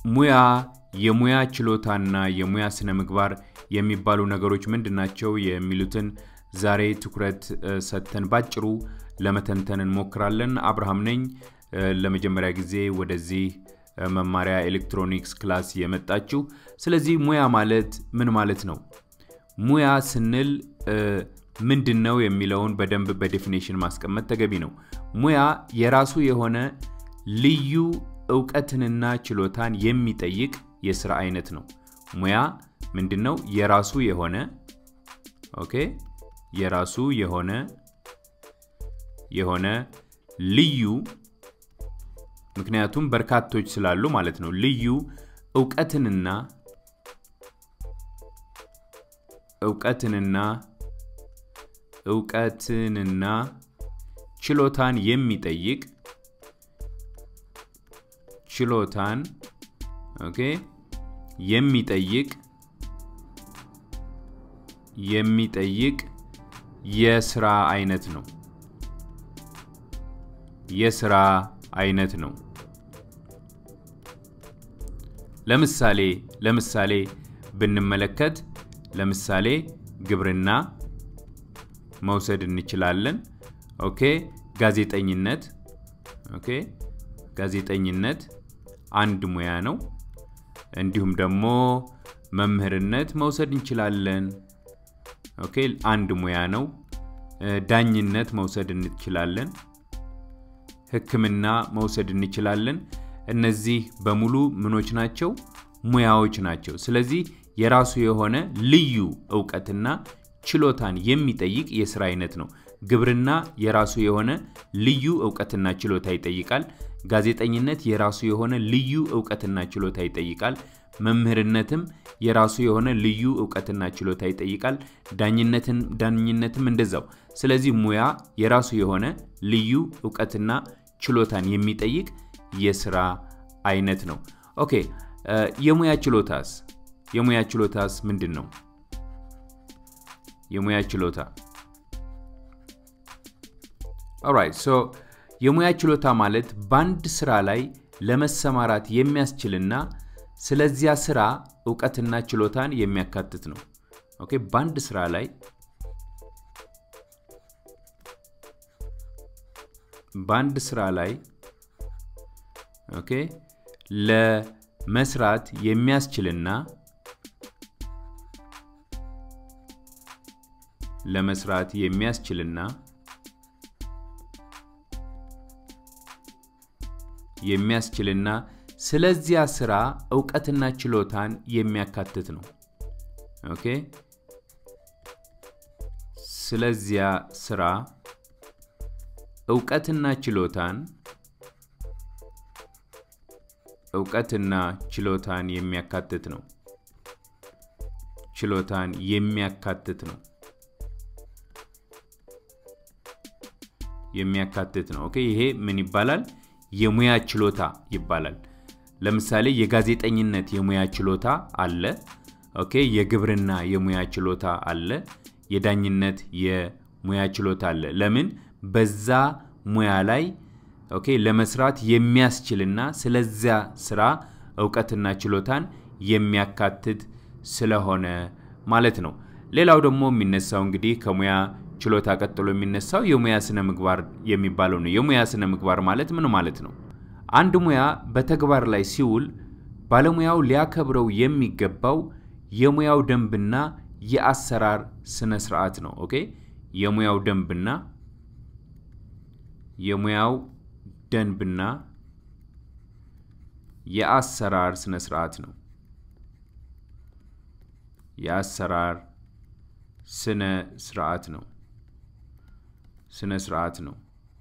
ሙያ የሙያ ችሎታና የሙያ ስነ ምግባር የሚባሉ ነገሮች ምንድን ናቸው የሚሉትን ዛሬ ትኩረት ሰጥተን ባጭሩ ለመተንተን እንሞክራለን። አብርሃም ነኝ። ለመጀመሪያ ጊዜ ወደዚህ መማሪያ ኤሌክትሮኒክስ ክላስ የመጣችሁ። ስለዚህ ሙያ ማለት ምን ማለት ነው? ሙያ ስንል ምንድን ነው የሚለውን በደንብ በዴፊኔሽን ማስቀመጥ ተገቢ ነው። ሙያ የራሱ የሆነ ልዩ እውቀትንና ችሎታን የሚጠይቅ የስራ አይነት ነው። ሙያ ምንድን ነው? የራሱ የሆነ ኦኬ፣ የራሱ የሆነ የሆነ ልዩ ምክንያቱም በርካቶች ስላሉ ማለት ነው። ልዩ እውቀትንና እውቀትንና እውቀትንና ችሎታን የሚጠይቅ ችሎታን ኦኬ የሚጠይቅ የሚጠይቅ የስራ አይነት ነው። የስራ አይነት ነው። ለምሳሌ ለምሳሌ ብንመለከት ለምሳሌ ግብርና መውሰድ እንችላለን። ኦኬ ጋዜጠኝነት ኦኬ ጋዜጠኝነት አንድ ሙያ ነው። እንዲሁም ደግሞ መምህርነት መውሰድ እንችላለን። ኦኬ አንድ ሙያ ነው። ዳኝነት መውሰድ እንችላለን። ሕክምና መውሰድ እንችላለን። እነዚህ በሙሉ ምኖች ናቸው? ሙያዎች ናቸው። ስለዚህ የራሱ የሆነ ልዩ እውቀትና ችሎታን የሚጠይቅ የስራ አይነት ነው። ግብርና የራሱ የሆነ ልዩ እውቀትና ችሎታ ይጠይቃል። ጋዜጠኝነት የራሱ የሆነ ልዩ እውቀትና ችሎታ ይጠይቃል። መምህርነትም የራሱ የሆነ ልዩ እውቀትና ችሎታ ይጠይቃል። ዳኝነትን ዳኝነትም እንደዛው። ስለዚህ ሙያ የራሱ የሆነ ልዩ እውቀትና ችሎታን የሚጠይቅ የስራ አይነት ነው። ኦኬ የሙያ ችሎታስ የሙያ ችሎታስ ምንድን ነው? የሙያ ችሎታ ኦራይት ሶ የሙያ ችሎታ ማለት በአንድ ስራ ላይ ለመሰማራት የሚያስችልና ስለዚያ ስራ እውቀትና ችሎታን የሚያካትት ነው። ኦኬ በአንድ ስራ ላይ በአንድ ስራ ላይ ኦኬ ለመስራት የሚያስችልና ለመስራት የሚያስችልና የሚያስችልና ስለዚያ ስራ እውቀትና ችሎታን የሚያካትት ነው። ኦኬ ስለዚያ ስራ እውቀትና ችሎታን እውቀትና ችሎታን የሚያካትት ነው። ችሎታን የሚያካትት ነው። የሚያካትት ነው። ኦኬ ይሄ ምን ይባላል? የሙያ ችሎታ ይባላል። ለምሳሌ የጋዜጠኝነት የሙያ ችሎታ አለ። ኦኬ የግብርና የሙያ ችሎታ አለ። የዳኝነት የሙያ ችሎታ አለ። ለምን በዛ ሙያ ላይ ኦኬ ለመስራት የሚያስችልና ስለዚያ ስራ እውቀትና ችሎታን የሚያካትት ስለሆነ ማለት ነው። ሌላው ደግሞ የሚነሳው እንግዲህ ከሙያ ችሎታ ቀጥሎ የሚነሳው የሙያ ስነ ምግባር የሚባለው ነው። የሙያ ስነ ምግባር ማለት ምን ማለት ነው? አንድ ሙያ በተግባር ላይ ሲውል ባለሙያው ሊያከብረው የሚገባው የሙያው ደንብና የአሰራር ስነ ስርዓት ነው። ኦኬ የሙያው ደንብና የሙያው ደንብና የአሰራር ስነ ስርዓት ነው። የአሰራር ስነ ስርዓት ነው። ስነ ስርዓት ነው።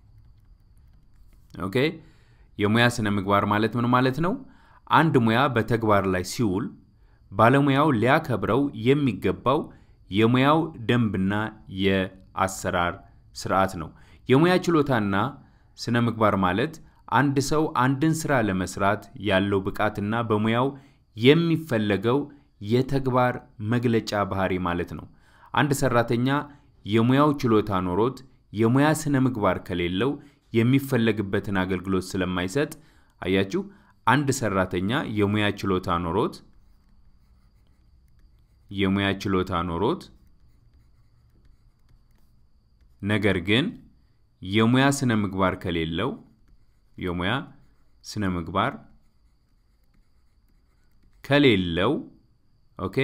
ኦኬ የሙያ ስነ ምግባር ማለት ምን ማለት ነው? አንድ ሙያ በተግባር ላይ ሲውል ባለሙያው ሊያከብረው የሚገባው የሙያው ደንብና የአሰራር ስርዓት ነው። የሙያ ችሎታና ስነ ምግባር ማለት አንድ ሰው አንድን ስራ ለመስራት ያለው ብቃትና በሙያው የሚፈለገው የተግባር መግለጫ ባህሪ ማለት ነው። አንድ ሰራተኛ የሙያው ችሎታ ኖሮት የሙያ ስነ ምግባር ከሌለው የሚፈለግበትን አገልግሎት ስለማይሰጥ አያችሁ፣ አንድ ሰራተኛ የሙያ ችሎታ ኖሮት የሙያ ችሎታ ኖሮት ነገር ግን የሙያ ስነ ምግባር ከሌለው የሙያ ስነ ምግባር ከሌለው ኦኬ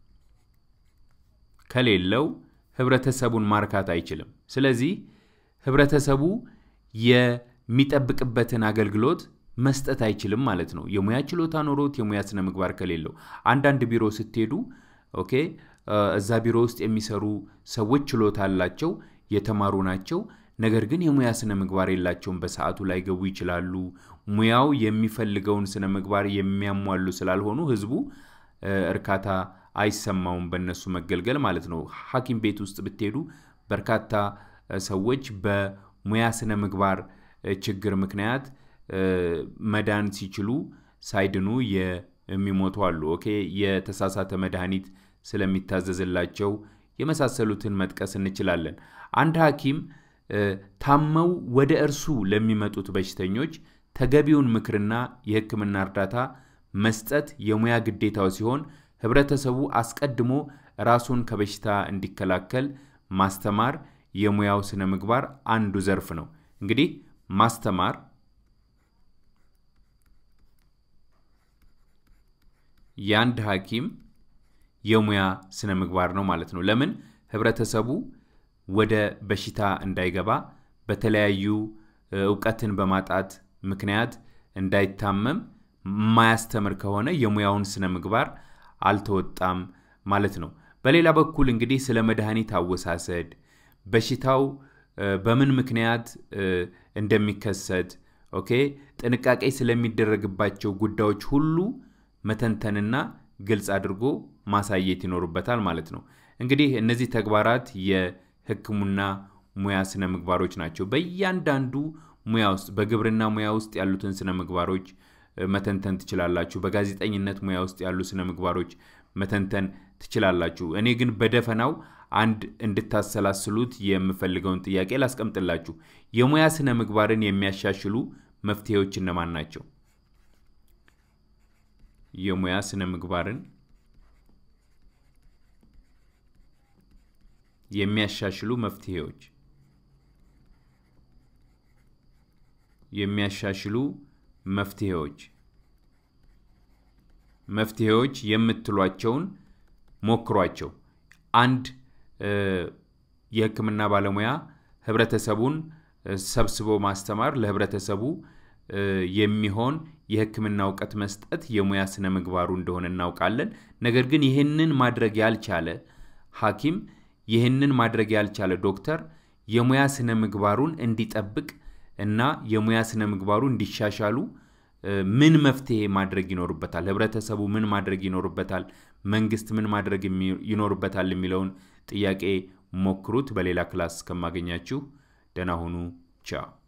ከሌለው ህብረተሰቡን ማርካት አይችልም። ስለዚህ ህብረተሰቡ የሚጠብቅበትን አገልግሎት መስጠት አይችልም ማለት ነው። የሙያ ችሎታ ኖሮት የሙያ ስነ ምግባር ከሌለው አንዳንድ ቢሮ ስትሄዱ ኦኬ እዛ ቢሮ ውስጥ የሚሰሩ ሰዎች ችሎታ አላቸው፣ የተማሩ ናቸው። ነገር ግን የሙያ ስነ ምግባር የላቸውም። በሰዓቱ ላይ ገቡ ይችላሉ። ሙያው የሚፈልገውን ስነ ምግባር የሚያሟሉ ስላልሆኑ ህዝቡ እርካታ አይሰማውም በእነሱ መገልገል ማለት ነው። ሐኪም ቤት ውስጥ ብትሄዱ በርካታ ሰዎች በሙያ ስነ ምግባር ችግር ምክንያት መዳን ሲችሉ ሳይድኑ የሚሞቱ አሉ። ኦኬ የተሳሳተ መድኃኒት ስለሚታዘዝላቸው የመሳሰሉትን መጥቀስ እንችላለን። አንድ ሐኪም ታመው ወደ እርሱ ለሚመጡት በሽተኞች ተገቢውን ምክርና የሕክምና እርዳታ መስጠት የሙያ ግዴታው ሲሆን ህብረተሰቡ አስቀድሞ ራሱን ከበሽታ እንዲከላከል ማስተማር የሙያው ስነ ምግባር አንዱ ዘርፍ ነው። እንግዲህ ማስተማር የአንድ ሐኪም የሙያ ስነ ምግባር ነው ማለት ነው። ለምን ህብረተሰቡ ወደ በሽታ እንዳይገባ በተለያዩ እውቀትን በማጣት ምክንያት እንዳይታመም የማያስተምር ከሆነ የሙያውን ስነ ምግባር አልተወጣም ማለት ነው። በሌላ በኩል እንግዲህ ስለ መድኃኒት አወሳሰድ፣ በሽታው በምን ምክንያት እንደሚከሰት ኦኬ ጥንቃቄ ስለሚደረግባቸው ጉዳዮች ሁሉ መተንተንና ግልጽ አድርጎ ማሳየት ይኖርበታል ማለት ነው። እንግዲህ እነዚህ ተግባራት የሕክምና ሙያ ስነ ምግባሮች ናቸው። በእያንዳንዱ ሙያ ውስጥ በግብርና ሙያ ውስጥ ያሉትን ስነ ምግባሮች መተንተን ትችላላችሁ። በጋዜጠኝነት ሙያ ውስጥ ያሉ ስነ ምግባሮች መተንተን ትችላላችሁ። እኔ ግን በደፈናው አንድ እንድታሰላስሉት የምፈልገውን ጥያቄ ላስቀምጥላችሁ። የሙያ ስነ ምግባርን የሚያሻሽሉ መፍትሄዎች እነማን ናቸው? የሙያ ስነ ምግባርን የሚያሻሽሉ መፍትሄዎች የሚያሻሽሉ መፍትሄዎች መፍትሄዎች የምትሏቸውን ሞክሯቸው። አንድ የህክምና ባለሙያ ህብረተሰቡን ሰብስቦ ማስተማር፣ ለህብረተሰቡ የሚሆን የህክምና እውቀት መስጠት የሙያ ስነ ምግባሩ እንደሆነ እናውቃለን። ነገር ግን ይህንን ማድረግ ያልቻለ ሐኪም ይህንን ማድረግ ያልቻለ ዶክተር የሙያ ስነ ምግባሩን እንዲጠብቅ እና የሙያ ስነ ምግባሩ እንዲሻሻሉ ምን መፍትሄ ማድረግ ይኖርበታል? ህብረተሰቡ ምን ማድረግ ይኖርበታል? መንግስት ምን ማድረግ ይኖርበታል? የሚለውን ጥያቄ ሞክሩት። በሌላ ክላስ እስከማገኛችሁ ደህና ሁኑ። ቻው